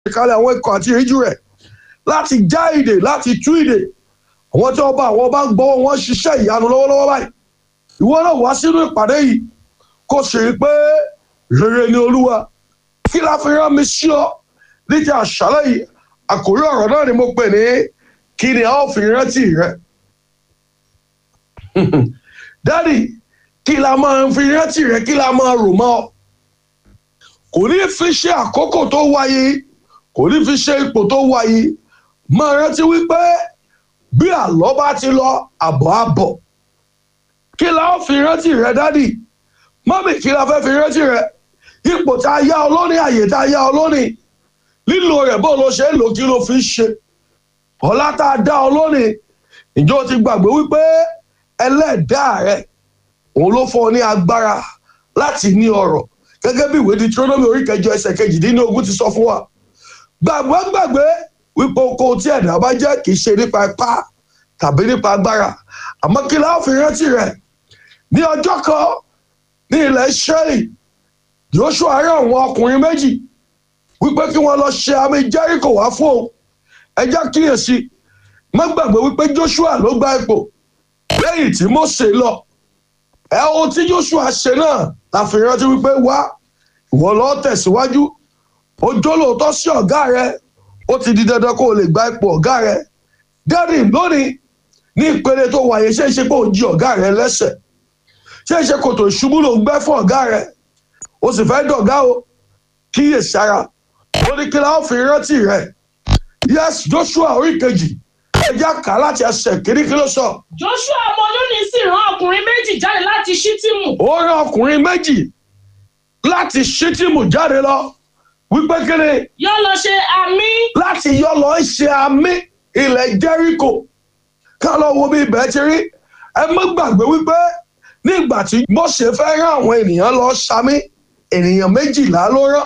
ìkàlẹ̀ àwọn ikọ̀ àti ìríjú rẹ̀ láti já ìdè láti tú ìdè àwọn tí wọ́n bá àwọn bá ń gbọ́ wọn ṣiṣẹ́ ìyanu lọ́wọ́lọ́wọ́ báyìí ìwọ náà wá sínú ìpàdé yìí kó sì rí pé rere ni olúwa kí la fi rán mi sí ọ níjà àṣálẹ́ yìí àkórí ọ̀rọ̀ náà ni mo pè ní kí ni a ó fi rántí rẹ dádì kí la máa fi rántí rẹ kí la máa rò mọ́ ọ kò ní fi ṣe àkókò tó wáyé kò ní fi ṣe ipò tó wáyé máa rántí wípé bí àlọ́ bá ti lọ àbọ̀ àbọ̀ kí la ó fi rántí rẹ dádì mọ́mì kí la fẹ́ fi rántí rẹ ipò tá a yá ọ lónìí àyè tá a yá ọ lónìí lílo rẹ̀ bó ló ṣe ń lò kí ló fi ń ṣe ọlá tá a dá ọ lónìí ìjọ ti gbàgbé wípé ẹlẹ́dàá rẹ òun ló fọ ní agbára láti ní ọrọ̀ gẹ́gẹ́ bí ìwé Deuteronomy orí kẹjọ ẹsẹ̀ kejìdínlógún ti sọ fún wa gbàgbé gbàgbé wípé oko tí ẹ̀dá bá jẹ́ kì í ṣe nípa ipá tàbí nípa agbára àmọ́ kí la ó fi rántí rẹ̀ ní ọjọ́ kan ní ilẹ̀ Ísírẹ́lì Joshua rán àwọn ọkùnrin méjì wípé kí wọ́n lọ ṣe àmì Jẹ́ríkò wá fún òun ẹ jẹ́ kíyèsí má gbàgbé wípé Joshua ló gba ipò lẹ́yìn tí Mósè lọ ẹ ohun tí Joshua ṣe náà la fi rántí wípé wá ìwọ lọ tẹ̀síwájú ó jólóòótọ́ sí ọ̀gá rẹ ó ti di dandan kó o lè gba ipò ọ̀gá rẹ dẹ́rì lónìí ní ìpele tó wáyé ṣé ṣe pé ó jí ọ̀gá rẹ lẹ́sẹ̀ ṣé ṣe kòtò ìṣubú ló ń gbẹ́ fún ọ̀gá rẹ ó sì fẹ́ dọ̀gá o kíyèsára ó ní kí la ó fi rántí rẹ yes Joshua orí kejì ẹjẹ kà láti ẹsẹ̀ kiri kí ló sọ. Joshua ọmọ Núnì sì rán ọkùnrin méjì jáde láti Ṣítìmù. ó rán ọkùnrin méjì láti Ṣítìmù jáde lọ wípé kíni yóò lọ ṣe àmì. láti yọ lọ ṣe àmì ilẹ̀ Jẹ́ríkò ká lọ wo bí ibẹ̀ ti rí ẹ má gbàgbé wípé nígbà tí Mósè fẹ́ rán àwọn ènìyàn lọ ṣàmì ènìyàn méjìlá ló rán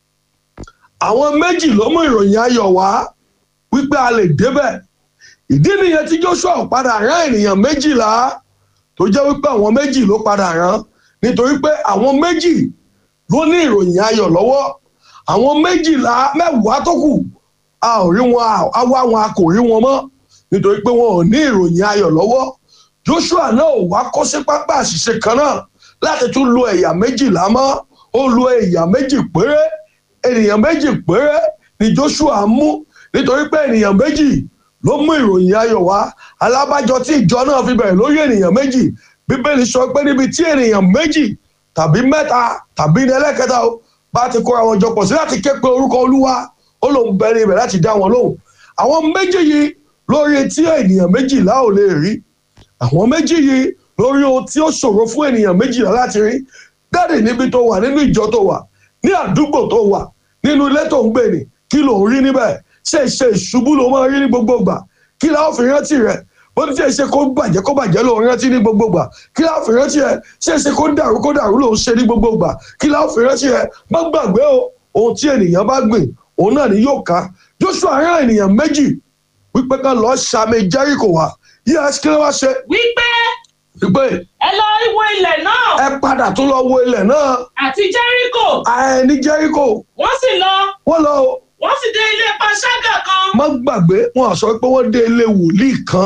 àwọn méjì ló mú ìròyìn ayọ̀ wá wípé a lè débẹ̀ ìdí nìyẹn tí Joshua padà rán ènìyàn méjìlá tó jẹ́ wípé àwọn méjì ló padà rán nítorí pé àwọn méjì ló ní ìròyìn ayọ̀ lọ́wọ́ àwọn méjìlá mẹ́wàá tó kù a ò rí wọn a wá wọn a kò rí wọn mọ́ nítorí pé wọn ò ní ìròyìn ayọ̀ lọ́wọ́ Joshua náà ò wá kó sí pápá àṣìṣe kan náà láti tún lo ẹ̀yà méjìlá mọ́ ó lo ẹ̀yà méjì péré ènìyàn méjì péré ni Joshua mú nítorí pé ènìyàn méjì ló mú ìròyìn ayọ̀ wá alábàjọ tí ìjọ náà fi bẹ̀rẹ̀ lórí ènìyàn méjì bíbélì sọ pé níbi tí ènìyàn méjì tàbí mẹ́ta tàbí ní ẹlẹ́kẹta o bá ti kóra wọn jọ pọ̀ sí láti ké pe orúkọ olúwa ó lòun bẹ̀rẹ̀ ibẹ̀ láti dá wọn lóhùn àwọn méjì yìí lórí tí ènìyàn méjìlá ò lè rí àwọn méjì yìí lórí ohun tí ó ṣòro fún ènìyàn méjìlá láti rí dáàdì níbi tó wà nínú ìjọ tó wà ní àdúgbò tó wà nínú ilé tó ń gbé ni kí ló ń rí níbẹ̀ ṣe ṣe ìṣubú ló máa rí ní gbogbo ìgbà kí la ó fi rántí rẹ bó ti ṣe ṣe kó bàjẹ́ kó bàjẹ́ ló ń rántí ní gbogbo ìgbà kí la ó fi rántí rẹ ṣe ṣe kó dàrú kó dàrú ló ń ṣe ní gbogbo ìgbà kí la ó fi rántí rẹ má gbàgbé o ohun tí ènìyàn bá gbìn òun náà ni yóò ká Joshua rán ènìyàn méjì wípé ká lọ ṣàmì Jẹ́ríkò wá yíyá kí ló wá ṣe wípé wípé ẹ lọ wo ilẹ̀ náà ẹ padà tún lọ wo ilẹ̀ náà àti Jẹ́ríkò àìní Jẹ́ríkò wọ́n sì lọ wọ́n lọ o wọ́n sì dé ilé panṣágà kan. má gbàgbé wọn sọ pé wọ́n dé ilé wòlíì kan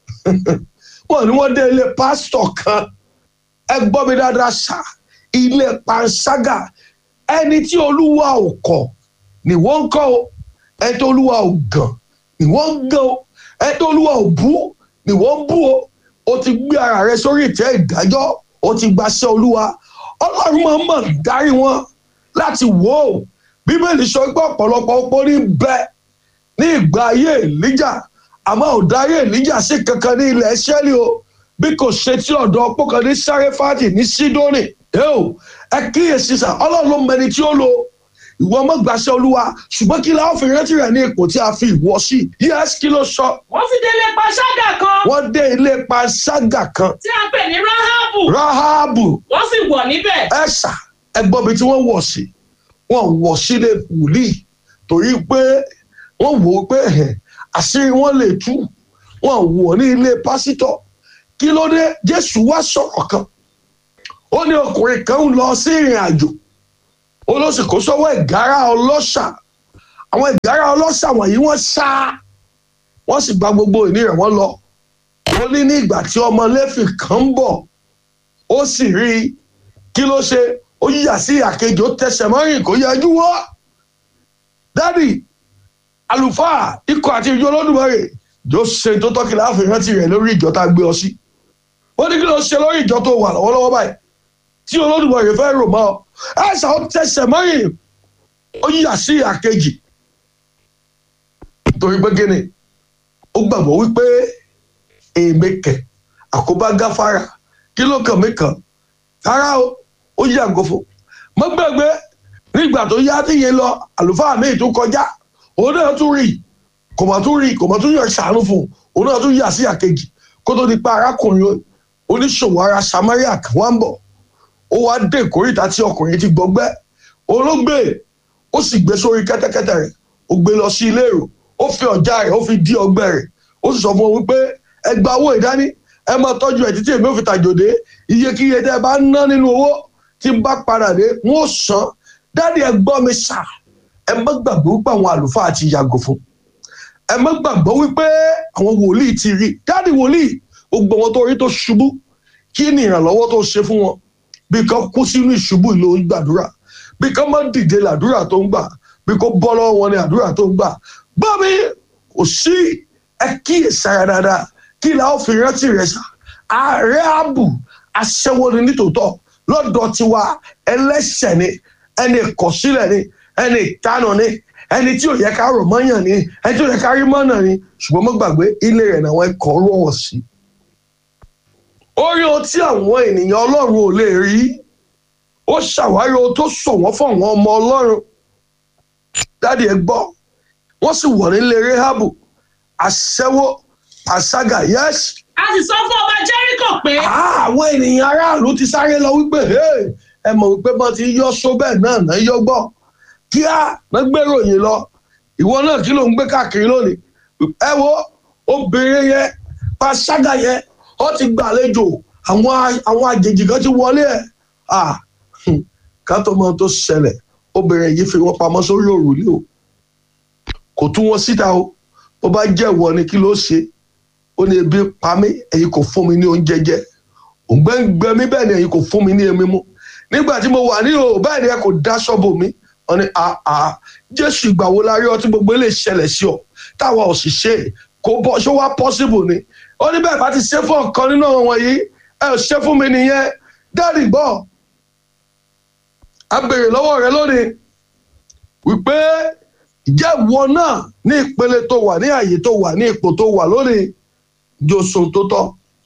wọn ni wọ́n dé ilé pásítọ̀ kan ẹ gbọ́ mi dáadáa ṣá ilé panṣágà ẹni tí olúwa ò kọ̀ ni wọ́n ń kọ́ o ẹni tí olúwa ò gàn ni wọ́n ń gàn o ẹni tí olúwa ò bú ni wọ́n ń bú o o ti gbé ara rẹ sórí ìtẹ́ ìdájọ́ o ti gbaṣẹ́ olúwa ọlọ́run máa ń mọ̀ dárí wọn láti wò ó bíbélì sọ pé ọ̀pọ̀lọpọ̀ opó ní bẹ ní ìgbà ayé èlíjà àmọ́ ò dárí èlíjà sí kankan ní ilẹ̀ ṣẹ́lì o bí kò ṣe tí ọ̀dọ̀ opó kan ní sáréfàtì ní sídónì ẹ ò ẹ kíyèsí sà ọlọ́run ló mẹni tí ó lo ìwọ ọmọ gbàṣẹ olúwa ṣùgbọ́n kí la ó fi rántí rẹ̀ ní ipò tí a fi ìwọ sí yẹ́sì kí ló sọ wọ́n sì dé ilé panṣágà kan wọ́n dé ilé panṣágà kan tí a pè ní Ráhábù ráhábù wọ́n sì wọ̀ níbẹ̀. ẹ̀ṣà ẹgbọ́n mi tí wọ́n wọ̀ sí wọ́n wọ̀ sílé wòlíì torí pé wọ́n wò ó pé ẹ̀hẹ̀, àṣírí wọn lè tú wọ́n wọ̀ ní ilé pásítọ̀ kí ló dé jésù wá sọ̀rọ̀ kan ó ní ọkùnrin kan ń lọ sí ìrìn àjò ó ló sì kó sọ́wọ́ ìgárá ọlọ́ṣà àwọn ìgárá ọlọ́ṣà wọ̀nyí wọ́n ṣá wọ́n sì gba gbogbo ìní rẹ̀ wọ́n lọ ó ní ní ìgbà tí ọmọ lẹ́fì kan ń bọ̀ ó sì rí i kí ló ṣe ó yíyà sí àkejì ó tẹsẹ̀ mọ́rìn kó yẹjú wọ́ dádì àlùfáà ikọ̀ àti ìjọ olódùmarè yóò ṣe tó tọ́kì láàfin rántí rẹ̀ lórí ìjọ tá a gbé ọ sí ó ní kí ló ṣe lórí ìjọ tó wà lọ́wọ́lọ́wọ́ báyìí tí olódùmarè fẹ́ rò mọ́ ọ ẹ̀ṣà ó tẹsẹ̀ mọ́rìn ó yíyà sí àkejì torí pé kíni ó gbàgbọ́ wípé èmi kẹ̀ àkóbá gáfárà kí ló kàn mí kàn rárá o ó yàgò fún mọ́ gbàgbé nígbà tó yá tí yẹn lọ àlùfáà míì tó kọjá òun náà tún rí kò mọ̀ tún rí kò mọ̀ tún yọ ṣàánú fún òun náà tún yà sí àkejì kó tó di pa arákùnrin oníṣòwò ara Samaria kan wá ń bọ̀ ó wá dé ìkórìtà tí ọkùnrin ti gbọgbẹ́ olóògbé ó sì gbé sórí kẹ́tẹ́kẹ́tẹ́ rẹ̀ ó gbé lọ sí ilé èrò ó fi ọ̀já rẹ̀ ó fi dí ọgbẹ́ rẹ̀ ó sì sọ fún wọn wípé ẹ gba owó ìdání ẹ máa tọ́jú ẹ̀ títí èmi ò fi tàjòdè iyekíye tẹ́ ẹ bá ná nínú owó tí n bá padà dé n ó san dáàdi ẹ gbọ́ mi sà ẹ má gbàgbọ́ wípé àwọn àlùfáà ti yàgò fún ẹ má gbàgbọ́ wípé àwọn wòlíì ti rí dáàdi wòlíì gbogbo wọn tó rí tó ṣubú kí ni ìrànlọ́wọ́ tó ṣe fún wọn bí kan kú sínú ìṣubú ìlú ń gbàdúrà bí kan má dìde làdúrà tó ń gbà bí kò bọ́ lọ́wọ́ wọn ni àdúrà tó ń gbà gbọ́ mi kò sí ẹ kíyèsára dáadáa kí la ó fi rántí rẹ sá ààrẹ ààbò aṣẹ́wó ni nítòótọ́ lọ́dọ̀ tiwa ẹlẹ́ṣẹ̀ ni ẹni ìkọ̀sílẹ̀ ni ẹni ìtanà ni ẹni tí ò yẹ ká rò mọ́yàn ni ẹni tí ò yẹ ká rí mọ́nà ni ṣùgbọ́n mo gbàgbé ilé rẹ̀ náà wọ́n kọ́ rọ̀wọ̀ sí. orí ohun tí àwọn ènìyàn ọlọ́run ò lè rí ó ṣàwárí ohun tó sọ wọ́n fún àwọn ọmọ ọlọ́run dáàdi ẹ gbọ́ wọ́n sì wọ̀ nílé rehabu aṣẹ́wó àṣàgà yẹ́sì a sì sọ fún ọba jẹ́ríkò pé àwọn ènìyàn aráàlú ti sáré lọ wípé "Hey, ẹ mọ̀ wípé bọ́n ti yọ só bẹ́ẹ̀ náà náà yọ gbọ́ kíá náà gbèrò yìí lọ ìwọ náà kí ló ń gbé káàkiri lónìí ẹ wo obìnrin yẹn pàṣágà yẹn ó ti gbàlejò àwọn àwọn àjèjì kan ti wọlé ẹ̀ ah hmm, ká tó mọ ohun tó ṣẹlẹ̀ obìnrin yìí fi wọ́n pamọ́ sórí òrùlé o kò tú wọn síta o bó bá jẹ́ ìwọ ni kí ló ṣe ó ní ebi pa mí ẹ̀yin kò fún mi ní oúnjẹ jẹ òǹgbẹ́ ń gbẹ mí bẹ́ẹ̀ ni ẹ̀yin kò fún mi ní èmi mu nígbà tí mo wà ní o bẹ́ẹ̀ ni ẹ kò dáṣọ bò mí wọ́n ní àà jésù ìgbà wo la rí ọtí gbogbo lè ṣẹlẹ̀ sí ọ táwa ò sì ṣe é kò bọ́ ṣó wá possible ni ó ní bẹ́ẹ̀ bá ti ṣe fún ọ̀kan nínú àwọn wọ̀nyí ẹ ò ṣe fún mi nìyẹn dáàdì gbọ́ a béèrè lọ́wọ́ rẹ lónìí wípé ìjẹ́ ìwọ náà ní ìpele tó wà ní àyè tó wà ní ipò tó wà lónìí jòsùn tó tọ́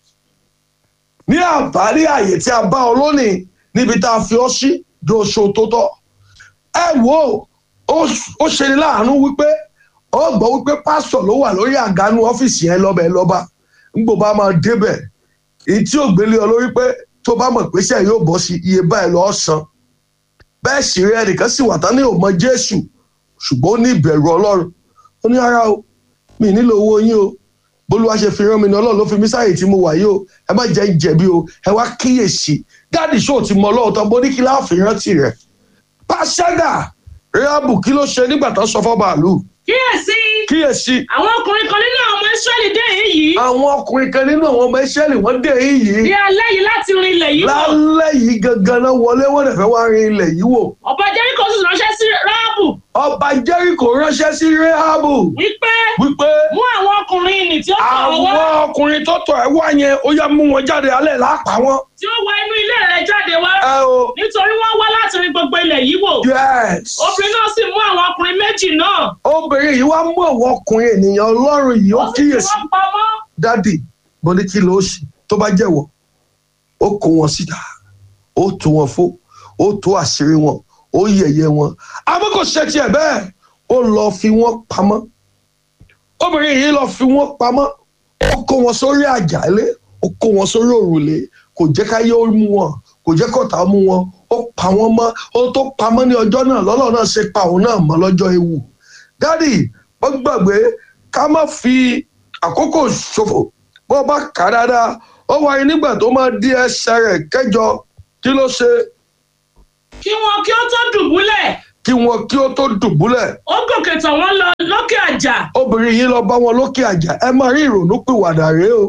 ní àbárí àyè tí a bá ọ lónìí níbi tá a fi ọ sí jòsùn tó tọ́ ẹ wo ó ṣe ní láàánú wípé ó gbọ́ wípé pásítọ̀ ló wà lórí àgánú ọ́fíìsì yẹn lọ́bẹ̀ lọ́ba ńgbò bá máa débẹ̀ èyí tí ò gbélé ọ lórí pé tó bá mọ̀ pé sẹ́yìn yóò bọ́ sí iye báyìí lọ́ọ́ san bẹ́ẹ̀ sì rí ẹnìkan sì wà tán ní òmọ Jésù ṣùgbọ́n ó ní ìbẹ̀rù Ọlọ́run ó ní ara o mi nílò owó yín o bólúwa ṣe fi rán mi ní Ọlọ́run ló fi mí sáyè tí mo wà yìí o ẹ má jẹ́ ìjẹ̀bi o ẹ wá kíyèsí dáàdì ṣó ti mọ Ọlọ́run tán bó ní kí láàfin rántí rẹ̀ pàṣẹgà rẹ́àbù kí ló ṣe nígbà tó sọ fọ́ bàálù kíyèsí kíyèsí àwọn ọkùnrin kan nínú àwọn ọmọ Ísírẹ́lì dé èyí yìí àwọn ọkùnrin kan nínú àwọn ọmọ Ísírẹ́lì wọ́n dé yìí ní alẹ́ yìí láti rin ilẹ̀ yìí wò lálẹ́ yìí gangan náà wọlé wọ́n dẹ̀ fẹ́ wá rin ilẹ̀ yìí wò ọba jẹ́ríkò sì ránṣẹ́ sí ráàbù ọba Jẹ́ríkò ránṣẹ́ sí rẹ́àbù wípé wípé mú àwọn ọkùnrin nì tí ó tọ̀ ọ́ àwọn wá ọkùnrin tó tọ̀ ẹ́ wá yẹn ó yá mú wọn jáde alẹ́ lápá wọn. tí ó wọ inú ilé rẹ̀ jáde wá ẹ o nítorí wọ́n wá láti rin gbogbo ilẹ̀ yìí wò yes obìnrin náà sì mú àwọn ọkùnrin méjì náà obìnrin yìí wá mú àwọn ọkùnrin ènìyàn ọlọ́run yìí ó ó sì fi kíyèsí wọ́n pamọ́ dádì mo ní kí ló ṣe tó bá jẹ́wọ́ ó kó wọn síta ó tú wọn fó ó tú àṣírí wọn ó yẹ̀yẹ́ wọn àmọ́ kò ṣe tiẹ̀ bẹ́ẹ̀ ó lọ fi wọ́n pamọ́ obìnrin yìí lọ fi wọ́n pamọ́ ó kó wọn sórí àjàlé ó kó wọn sórí òrùlé kò jẹ́ ká yóò mú wọn kò jẹ́ kọ́ta mú wọn ó pa wọ́n mọ́ ó tó pamọ́ ní ọjọ́ náà lọ́lọ́ náà ṣe pa òun náà mọ́ lọ́jọ́ ewu dádì wọ́n gbàgbé ká má fi àkókò ṣòfò bó bá kà á dáadáa ó wáyé nígbà tó máa di ẹsẹ̀ rẹ̀ kẹjọ kí ló ṣe kí wọn kí ó tó dùbúlẹ̀ kí wọn kí ó tó dùbúlẹ̀ ó gòkè tọ̀ wọ́n lọ lókè àjà obìnrin yìí lọ bá wọn lókè àjà ẹ máa rí ìrònúpìwàdà rèé o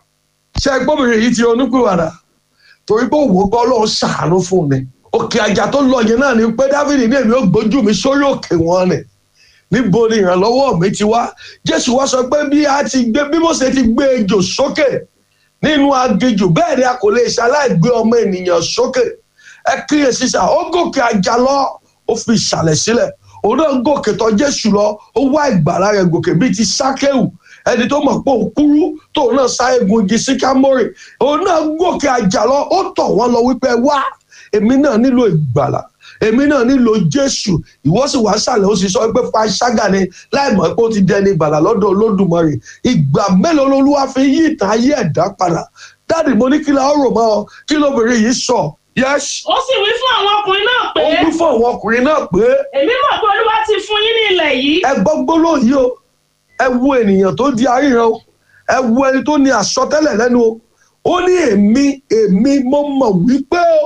ṣe gbọ́bìnrin yìí ti ronúpìwàdà torí pé òwò gbọ́ lọ́ọ́ ṣàánú fún un ni òkè àjà tó lọ yẹn náà ni pé dávidi ní èmi ó gbójú mi sórí òkè wọn ni níbo ni ìrànlọ́wọ́ mi ti wá jésù wá sọ pé bí a ti gbé bí mo ṣe ti gbé ejò sókè nínú aginjù bẹ́ẹ̀ ni a kò lè ṣaláì gbé ọmọ ènìyàn sókè ẹ kíyèsí sà ó gòkè àjà lọ ó fi ìsàlẹ̀ sílẹ̀ òun náà gòkè tọ̀ jésù lọ ó wá ìgbàlá rẹ̀ gòkè bíi ti sákéwù ẹni tó mọ̀ pé òun kúrú tóun náà sá egun igi síkámórì òun náà gòkè àjà lọ ó tọ̀ wọ́n lọ wípé wá èmi náà nílò ìgbàlà èmi náà nílò jésù ìwọ sì wá sàlẹ̀ ó sì sọ pé panṣágà ni láì mọ̀ pé ó ti dẹni ìgbàlà lọ́dọ̀ olódùmarè ìgbà mélòó lolúwa fi yí ìtàn ayé ẹ̀dá padà dáàdì mo ní kí la ó rò mọ́ ọ kí lóbìnrin yìí sọ yẹ́s ó sì wí fún àwọn ọkùnrin náà pé ó wí fún àwọn ọkùnrin náà pé èmi mọ̀ pé olúwa ti fún yín ní ilẹ̀ yìí ẹ gbọ́ gbólóhùn yìí o ẹ wo ènìyàn tó di aríran o ẹ wo ẹni tó ní àsọtẹ́lẹ̀ lẹ́nu o ó ní èmi èmi mo mọ̀ wípé o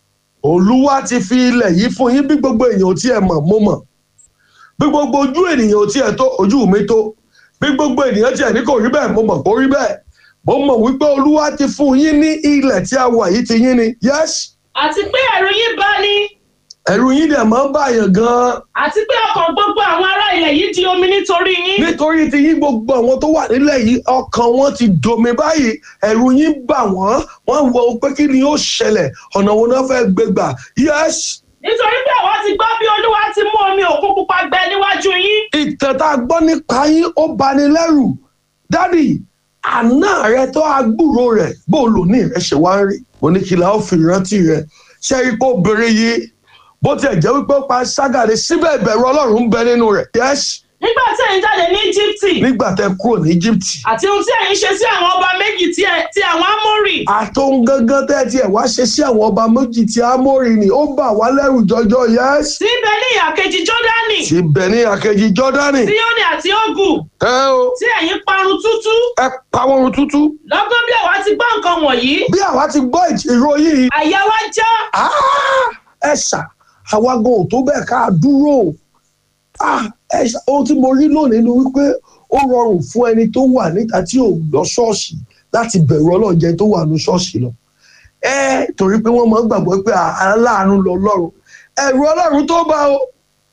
olúwa ti fi ilẹ̀ yìí fún yín bí gbogbo èèyàn ò tiẹ̀ mọ̀ mo mọ̀ bí gbogbo ojú ènìyàn ò tiẹ̀ tó ojú mi tó bí gbogbo ènìyàn tiẹ̀ ní kò rí bẹ́ẹ̀ mo mọ̀ kó rí bẹ́ẹ̀ mo mọ̀ wípé olúwa ti fún yín ní ilẹ̀ tí a wà yìí ti yín ni yes àti pé ẹ̀rù yín bá ní ẹ̀rù yín dẹ̀ máa ń bàyàn gan-an àti pé ọkàn gbogbo àwọn ará ilẹ̀ yìí di omi nítorí yín nítorí ti yín gbogbo àwọn tó wà nílẹ̀ yìí ọkàn wọn ti domi báyìí ẹ̀rù yín bà wọ́n wọ́n wọ pé kí ni ó ṣẹlẹ̀ ọ̀nà wo náà fẹ́ gbé gbà yes nítorí pé àwa ti gbọ́ bí olúwa ti mú omi òkun pupa gbẹ níwájú yín ìtàn tá a gbọ́ nípa yín ó bani lẹ́rù dádì àná rẹ tó agbúrò rẹ bó lò ní rẹ ṣe wá ń rí mo ní kí la ó fi rántí rẹ ṣé ipò obìnrin yìí bó tiẹ̀ jẹ́ wípé ó pa ságàdé síbẹ̀ ìbẹ̀rù ọlọ́run ń bẹ nínú rẹ̀ yes nígbà tí ẹ̀yin jáde ní íjíbítì nígbà tẹ kúrò ní Egypt àti ohun tí ẹ̀yin ṣe sí àwọn ọba méjì tí ẹ- tí àwọn ámórì àtòun gangan tẹ́ tiẹ̀ wá ṣe sí àwọn ọba méjì tí Ámórì ni ó bà wá lẹ́rù jọjọ yes tí ń bẹ ní ìhà kejì jọ́dánì ti bẹ̀ ní àkejì Jọ́dánì síónì àti ógù ẹ o tí ẹ̀yin parun tútú ẹ pa wọn run tútú lọ́gán bí àwa ti gbọ́ nǹkan wọ̀nyí bí àwa ti gbọ́ ìró yìí àyà wa já Ah, ẹ ṣá àwa gan ò tó bẹ́ẹ̀ ká dúró Ah, ẹ ṣá ohun tí mo rí lónìí ni wípé ó rọrùn fún ẹni tó wà níta tí ò lọ ṣọ́ọ̀ṣì láti bẹ̀rù ọlọ́ọ̀jẹ tó wà ní ṣọ́ọ̀ṣì lọ ẹ torí pé wọ́n máa ń gbàgbọ́ pé aláàánú lọ lọ́run ẹ̀rù ọlọ́run tó bá o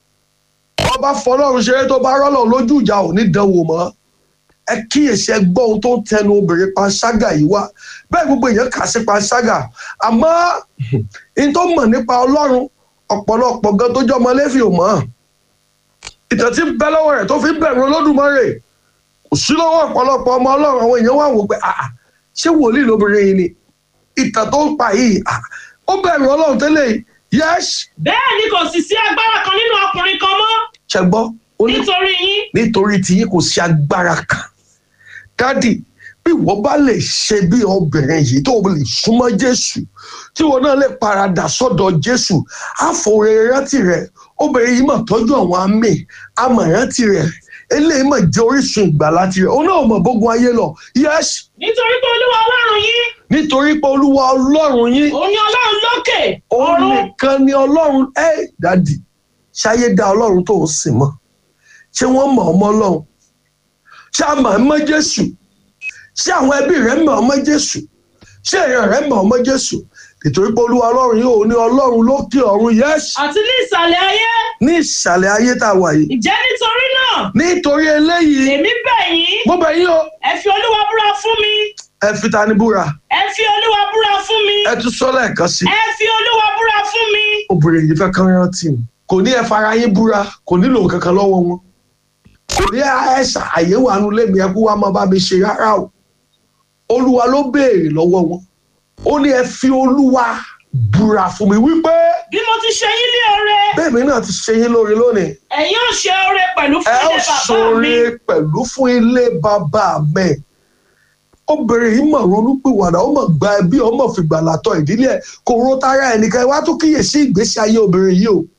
ọba fọlọ́run ṣeré tó bá rọ́lọ̀ lójú ìjà ò ní dánwò mọ́ ẹ kíyèsí ẹ gbọ́ ohun tó ń tẹnu obìnrin panṣágà yìí wá bẹ́ẹ̀ gbogbo èèyàn kà sí panṣágà àmọ́ n tó mọ̀ nípa ọlọ́run ọ̀pọ̀lọpọ̀ gan tó jọmọ lẹ́fì ò mọ̀ ìtàn tí ń bẹ lọ́wọ́ rẹ̀ tó fi ń bẹ̀rù olódùmarè kò sí lọ́wọ́ ọ̀pọ̀lọpọ̀ ọmọ ọlọ́run àwọn èèyàn wà wò pé àà ṣé wòlíì lóbìnrin yìí ni ìtàn tó ń pa yìí à, ó bẹ̀rù ọlọ́run tẹ́lẹ̀ yìí yẹ́s bẹ́ẹ̀ ni kò sì sí agbára kan nínú ọkùnrin kan mọ́ ṣẹgbọ́ ó ní nítorí yín nítorí tí yín kò sí agbára kan dádì bí ìwọ bá lè ṣe bí obìnrin yìí tó lè súnmọ́ jésù tí ìwọ náà lè paradà sọ́dọ̀ jésù àfòrè rántí rẹ̀ obìnrin yìí mà tọ́jú àwọn àmì àmọ̀ rántí rẹ̀ eléyìí mà jẹ́ orísun ìgbàlá tirẹ̀ òun náà mọ̀ bógun ayé lọ yes nítorí pé olúwa ọlọ́run yín nítorí pé olúwa ọlọ́run yín òun ni ọlọ́run lókè òun ọ̀run nìkan ni ọlọ́run ẹ dádì ṣáyé dá ọlọ́run tó ń sìn mọ́ ṣé wọ́n mọ̀ ọmọ ọlọ́run ṣé a mọ̀ ọmọ jésù ṣé àwọn ẹbí rẹ̀ mọ̀ ọmọ jésù ṣé èèyàn rẹ̀ mọ̀ ọmọ jésù nítorí pé olúwa ọlọ́run yìí òun ni ọlọ́run lókè ọ̀run yẹ́sì àti ní ìsàlẹ̀ ayé ní ìsàlẹ̀ ayé tá a wà yìí ìjẹ́ nítorí náà nítorí eléyìí èmi bẹ̀ yín mo bẹ̀ yín o ẹ fi olúwa búra fún mi ẹ fi ta ni búra ẹ fi olúwa búra fún mi ẹ tún sọ lẹ́ẹ̀kan sí i ẹ fi olúwa búra fún mi obìnrin yìí fẹ́ kán rántí mi kò ní ẹ fara yín búra kò nílò kankan lọ́wọ́ wọn kò ní ẹ ṣàyẹ̀wò àánú lẹ́mi ẹ kó wá máa bá mi ṣe rárá o olúwa ló béèrè lọ́wọ́ wọn ó ní ẹ fi olúwa búra fún mi wípé bí mo ti ṣe yín ní oore bẹ́ẹ̀mi náà ti ṣe yín lóore lónìí ẹ̀yin ò ṣe oore pẹ̀lú ẹ fún ó ilé bàbá ṣoore mi pẹ̀lú fún ilé bàbá mi obìnrin yìí mọ̀ ronúpìwàdà ó mọ̀ gba ẹbí ó mọ̀ fìgbà látọ̀ ìdílé ẹ̀ kò ro tara ẹnìkan ẹ wá tún kíyèsí ìgbésí ayé obìnrin yìí o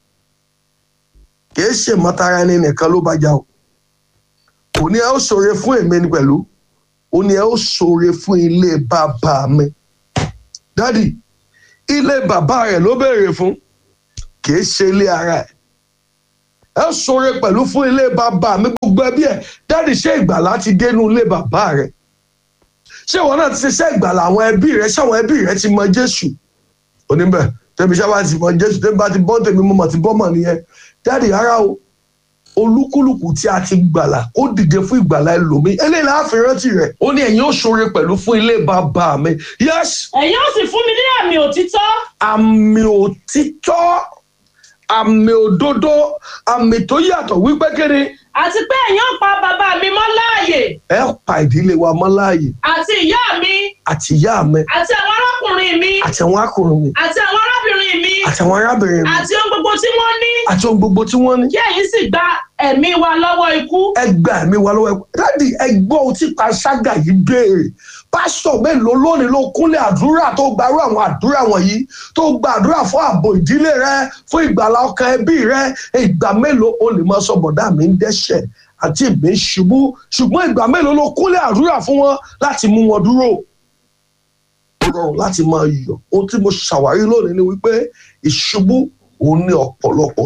kìí ṣe mọ́tara ẹni nìkan ló bá jà o kò ní ẹ ó ṣoore fún èmi ni pẹ̀lú ó ní ẹ ó ṣoore fún ilé bàbá mi dádì ilé bàbá rẹ̀ ló béèrè fún kìí ṣe ilé ara ẹ̀ ẹ ṣoore pẹ̀lú fún ilé bàbá mi gbogbo ẹbí ẹ dáàdì ṣé ìgbàlá ti dénú ilé bàbá rẹ ṣé ìwọ náà ti ṣiṣẹ́ ìgbàlá àwọn ẹbí rẹ ṣé àwọn ẹbí rẹ ti mọ jésù oníbẹ̀ tẹ̀mí sábà ti mọ jésù tẹ̀mí bá ti bọ́ tèmi mo mọ̀ ti bọ́ mọ̀ nìyẹn dáàdì rárá o olúkúlùkù tí a ti gbàlà ó dìde fún ìgbàlá ẹlòmíì eléyìí láàfin rántí rẹ ó ní ẹ̀yin ó ṣoore pẹ̀lú fún ilé bàbá mi yes ẹ̀yin ó sì fún mi ní àmì òtítọ́ àmì òtítọ́ àmì òdodo àmì tó yàtọ̀ wípé kíni àti pé ẹ̀yin ó pa bàbá mi mọ́ láàyè ẹ pa ìdílé wa mọ́ láàyè àti ìyá mi àti ìyá mi àti àwọn arákùnrin mi àti àwọn akùnrin mi àti àwọn arábìnrin mi àti àwọn arábìnrin mi àti ohun gbogbo tí wọ́n ní àti ohun gbogbo tí wọ́n ní. kí ẹ̀yin sì gba ẹ̀mí wa lọ́wọ́ ikú ẹ gba ẹ̀mí wa lọ́wọ́ ẹ̀kọ́ dáàdi ẹgbọ́n ohun tí panṣágà yìí béèrè pásítọ̀ mélòó lónìí ló kúnlẹ̀ àdúrà tó gbarú àwọn àdúrà wọ̀nyí tó gba àdúrà fún ààbò ìdílé rẹ fún ìgbàlá ọkàn ẹbí rẹ ìgbà mélòó o lè máa sọ bọ̀dá mi ń dẹ́ṣẹ̀ àti èmi ń ṣubú ṣùgbọ́n ìgbà mélòó ló kúnlẹ̀ àdúrà fún wọn láti mú wọn dúró ó rọrùn láti máa yọ̀ ohun tí mo ṣàwárí lónìí ni wípé ìṣubú òun ní ọ̀pọ̀lọpọ̀